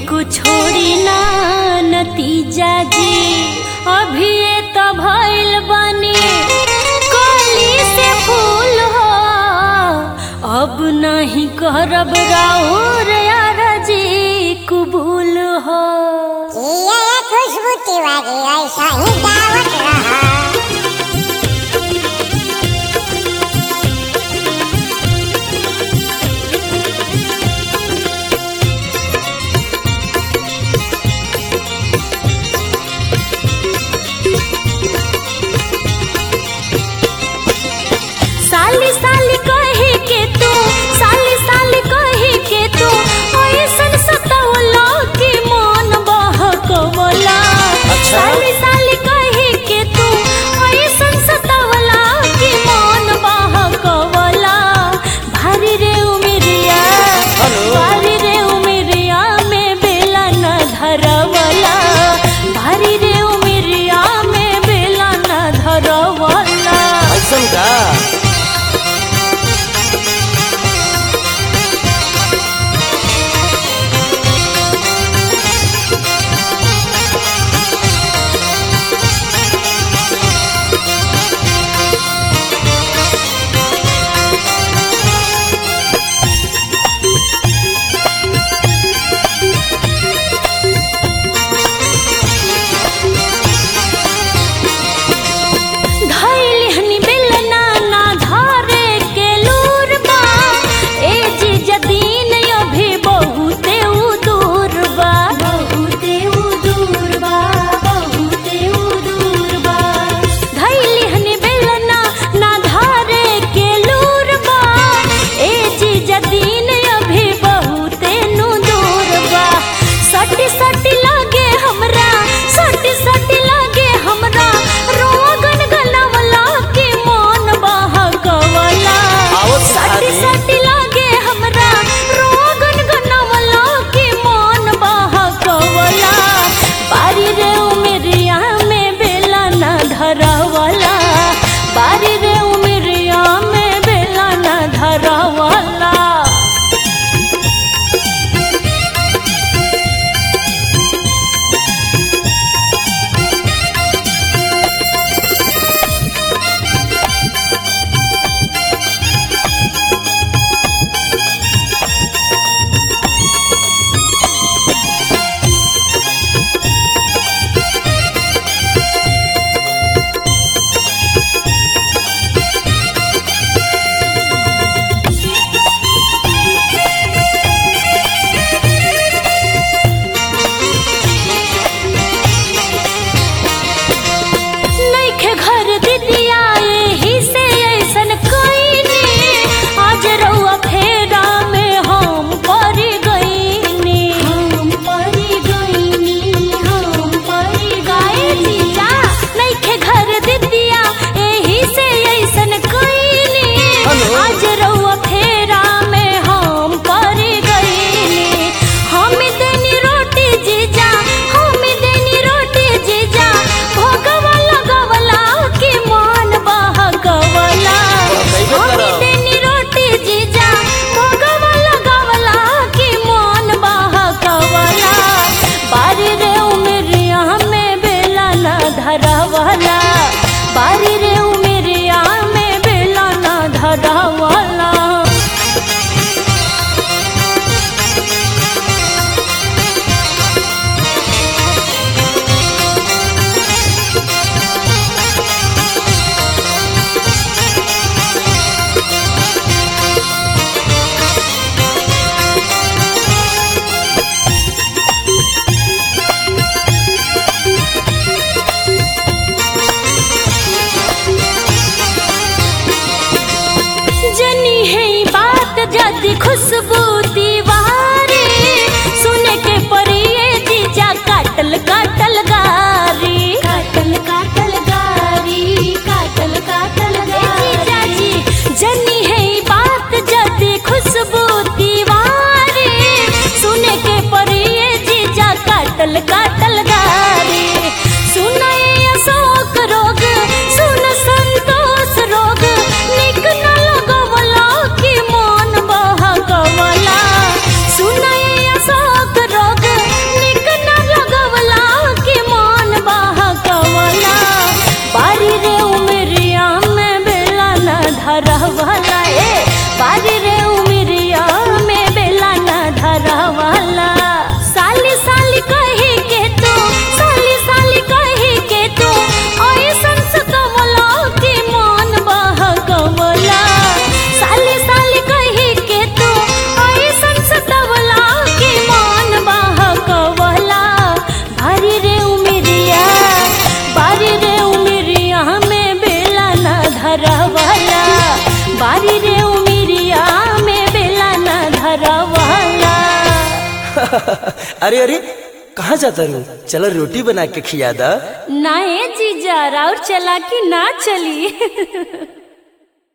को छोड़ी ना नतीजा जी अभी ये तो भइल बनी कली से फूल हो अब नहीं करब राउर यार जी कुबूल हो ये खुशबू तिवारी ऐसा ही दावत रहा साली साली कहे के तू साली साली कहे के तू ऐसन सतावला के मन बहकवला अच्छा। साली साली कहे के तू अरे अरे कहाँ जाता रू चलो रोटी बना के खिया दा ना ए जीजा और चला कि ना चली